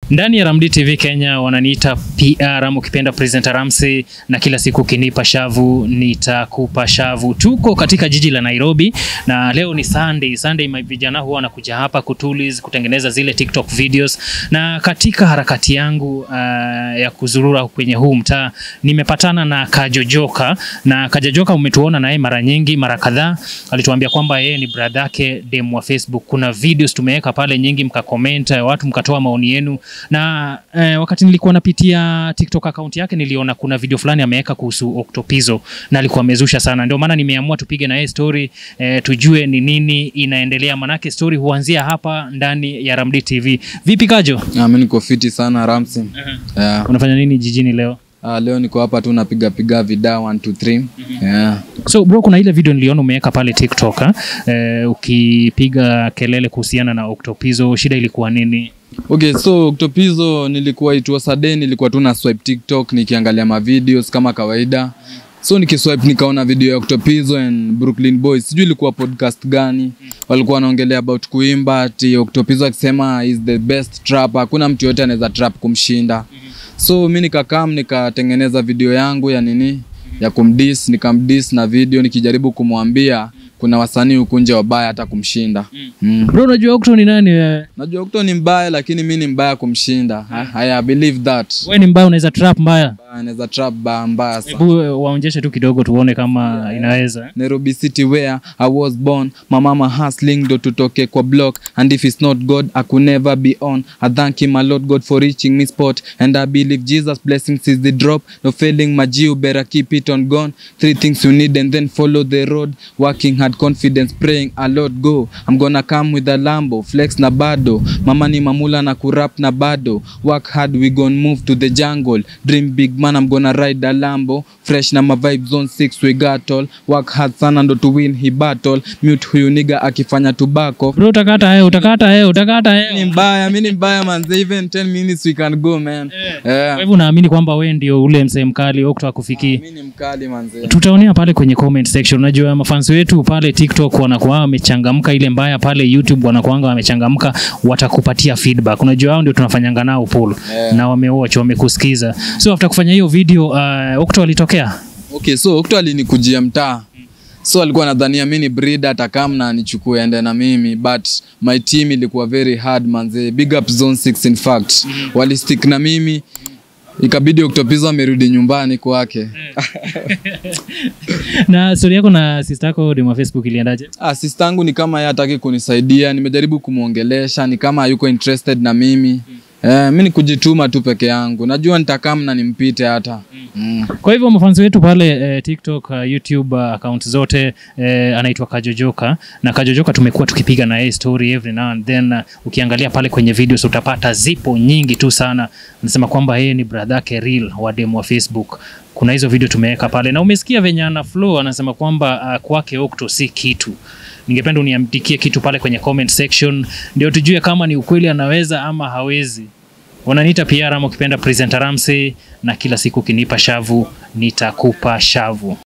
Ndani ya Ramdi TV Kenya wananiita PR ama ukipenda presenter Ramsey, na kila siku ukinipa shavu nitakupa shavu. Tuko katika jiji la Nairobi na leo ni Sunday. Sunday my vijana huwa wanakuja hapa kutuliz, kutengeneza zile TikTok videos, na katika harakati yangu uh, ya kuzurura kwenye huu mtaa nimepatana na Kajojoka, na Kajojoka umetuona naye mara nyingi, mara kadhaa alituambia kwamba yeye ni brother yake dem wa Facebook. Kuna videos tumeweka pale nyingi, mkacomment, watu mkatoa maoni yenu na eh, wakati nilikuwa napitia TikTok account yake niliona kuna video fulani ameweka kuhusu Octopizzo na alikuwa amezusha sana, ndio maana nimeamua tupige na yeye story eh, tujue ni nini inaendelea, manake story huanzia hapa ndani ya Ramdi TV. Vipi Kajo, Ah, mi niko fiti sana Ramsey. Yeah. unafanya nini jijini leo? Ah, leo niko hapa tu napiga piga vida 1 2 3. Yeah. So bro, kuna ile video niliona umeweka pale TikTok ha? Eh, ukipiga kelele kuhusiana na Octopizzo, shida ilikuwa nini? Okay, so Octopizzo nilikuwa it was a day nilikuwa tu na swipe TikTok nikiangalia ma videos kama kawaida. So nikiswipe nikaona video ya Octopizzo and Brooklyn Boys. Sijui ilikuwa podcast gani. Walikuwa wanaongelea about kuimba ati Octopizzo akisema is the best trapper. Hakuna mtu yote anaweza trap kumshinda. So mi nikakam nikatengeneza video yangu ya nini ya kumdis, nikamdis na video nikijaribu kumwambia kuna wasanii huku nje wabaya hata kumshinda. Mm. Bro, unajua Octo ni nani wewe? Najua Okto ni mbaya lakini mi ni mbaya kumshinda. I, I believe that. Wewe ni mbaya, unaweza trap mbaya. Anaweza trap ba mbaya sana. Hebu eh, waonjeshe tu kidogo tuone kama inaweza. Nairobi City where I was born my mama hustling ndo tutoke kwa block and if it's not God I could never be on I thank him my Lord God for reaching me spot and I believe Jesus blessings is the drop no failing my G you better keep it on gone three things you need and then follow the road working hard confidence praying a lot go I'm gonna come with a Lambo flex na bado mama ni mamula na kurap na bado work hard we gon move to the jungle dream big man I'm gonna ride a Lambo fresh na my vibe zone 6 we got all work hard sana ndo to win he battle mute huyu niga akifanya tobacco Bro, utakata yeye, utakata yeye, utakata ni yeye. mbaya mi ni mbaya manze even 10 minutes we can go man Kwa yeah. hivyo naamini kwamba wewe ndio ule msee mkali Octo akufikii. mi ni mkali manze Tutaonea pale kwenye comment section. Unajua mafans wetu pale TikTok wanakuwa wamechangamka, ile mbaya pale YouTube wanakuanga wamechangamka, watakupatia feedback. Unajua hao ndio tunafanyanga nao poll Yeah. na wamewatch, wamekusikiza. So after kufanya hiyo video uh, Octo alitokea okay so okto alinikujia mtaa so alikuwa nadhania mi ni breeder atakam na nichukue ende na mimi but my team ilikuwa very hard manze big up zone 6 in fact walistick na mimi ikabidi Octopizzo amerudi nyumbani kwake na story yako na sister yako demo Facebook iliendaje? Ah, sister yangu ni kama yeye hataki kunisaidia, nimejaribu kumwongelesha, ni kama hayuko interested na mimi. Eh, mi ni kujituma tu peke yangu. Najua nitakam na nimpite hata. Mm. Kwa hivyo mafanzi wetu pale eh, TikTok, uh, YouTube uh, account zote eh, anaitwa Kajojoka na Kajojoka tumekuwa tukipiga na yeye story every now and then. Uh, ukiangalia pale kwenye videos utapata zipo nyingi tu sana. Anasema kwamba yeye ni brother yake real wa demo wa Facebook. Kuna hizo video tumeweka pale na umesikia venye ana flow, anasema kwamba uh, kwake Octo si kitu. Ningependa uniandikie kitu pale kwenye comment section ndio tujue kama ni ukweli anaweza ama hawezi. Wananiita PR ama ukipenda presenter Ramsey, na kila siku ukinipa shavu nitakupa shavu.